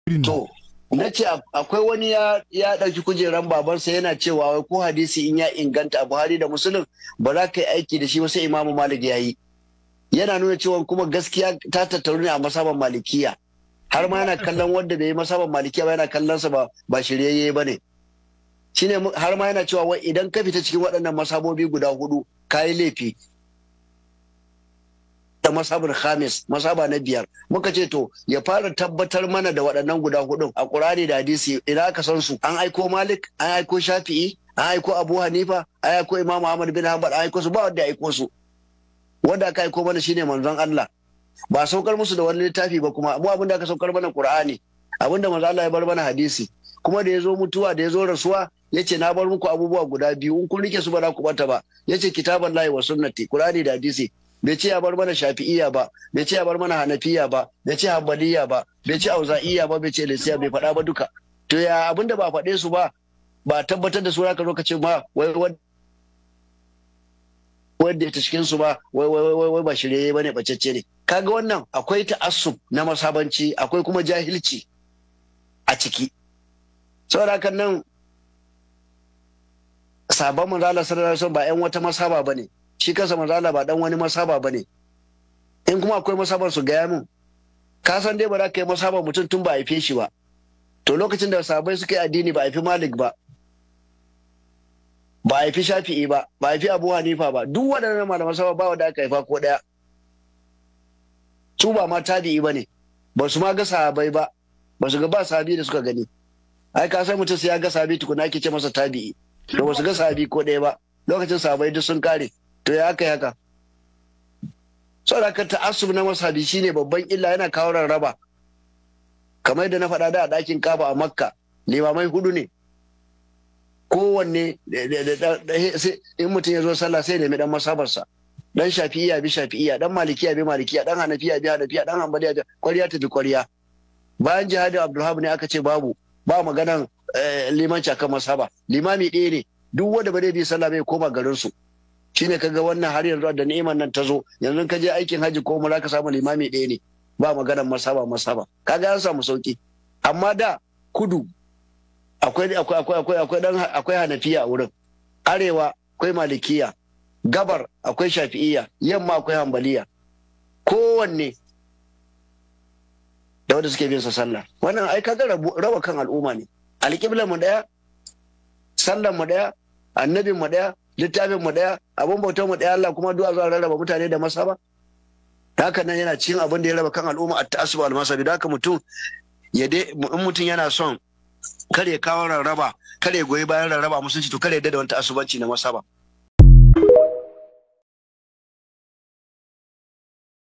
to na ce akwai wani ya ya ɗauki kujeran babansa yana cewa wai ko hadisi in ya inganta a Buhari da Musulun ba za ka yi aiki da shi wasu Imamu Malik ya yi yana nuna cewa kuma gaskiya ta tattaru ne a masaban malikiya har ma yana kallon wanda bai yi masaban malikiya ba yana kallon sa ba ba shiryayye ba ne shine har ma yana cewa wai idan ka fita cikin waɗannan masabobi guda hudu ka yi laifi da masabin khamis masaba na biyar muka ce to ya fara tabbatar mana da waɗannan guda hudun a ƙurani da hadisi idan aka san su an aiko malik an aiko shafi'i an aiko abu hanifa an aiko imam ahmad bin hanbal an aiko su ba wanda ya aiko su wanda aka aiko mana shine manzon Allah ba saukar musu da wani littafi ba kuma mu abinda aka saukar mana qur'ani abinda manzo Allah ya bar mana hadisi kuma da ya zo mutuwa da ya zo rasuwa ya ce na bar muku abubuwa guda biyu in kun rike su ba za ku bata ba ya ce kitaban lahi wa sunnati qur'ani da hadisi bai ce ya bar mana shafi'iyya ba bai ce ya bar mana hanafiya ba bai ce hanbaliya ba bai ce auza'iyya ba bai ce lisiya bai faɗa ba duka to ya abinda ba faɗe su ba ba tabbatar da su ka zo ka ce ma wai wanda ya ta cikin su ba wai wai wai wai ba shirye bane bacecce ne kaga wannan akwai ta'assub na masabanci akwai kuma jahilci a ciki saboda hakan nan sabon manzala sallallahu alaihi ba yan wata masaba bane shi kansa manzala ba dan wani masaba bane in kuma akwai masabar su gaya min ka san dai ba za ka yi masabar mutum tun ba a haife shi ba to lokacin da sabai suka yi addini ba a haifi malik ba ba a haifi shafi'i ba ba a haifi abu hanifa ba duk waɗannan malaman sama ba wanda aka haifa ko ɗaya su ba ma tabi'i ba ne ba su ma ga sahabai ba ba su ga ba sahabi da suka gani ai ka san mutum sai ya ga sahabi tukuna ake ce masa tabi'i to ba su ga sahabi ko ɗaya ba lokacin sahabai duk sun kare to ya aka yi haka saboda ka ta'assub na masabi shine babban illa yana kawo rarraba kamar yadda na faɗa da a ɗakin kaba a makka limamai hudu ne kowanne in mutum ya zo sallah sai nemi dan masabarsa dan shafi'iya bi shafi'iya dan malikiya bi malikiya dan hanafiya bi hanafiya dan hanbaliya bi kwariya ta bi kwariya bayan jihadin abdulhab ne aka ce babu ba maganan limanci akan masaba limami ɗaya ne duk wanda ba zai bi sallah bai koma garin su shine kaga wannan har yanzu da ni'imar nan ta zo yanzu ka je aikin haji ko umra ka samu limami ɗaya ne ba maganan masaba masaba kaga an samu sauki amma da kudu akwai akwai akwai akwai akwai dan akwai hanafiya a wurin arewa akwai malikiya gabar akwai shafi'iyya yamma akwai hambaliya kowanne da wanda suke bin sa sallah wannan ai kaga raba kan al'umma ne alƙiblar mu daya sallar mu daya annabin mu daya littafin mu daya abun bautar mu daya Allah kuma du'a zuwa rarraba mutane da masaba haka nan yana cikin abin da ya raba kan al'umma at ta'assub al-masabi da haka mutum ya dai in mutum yana son kare kawo rarraba kare goyi bayan rarraba musulunci to kare yadda da wani ta'assubanci na masaba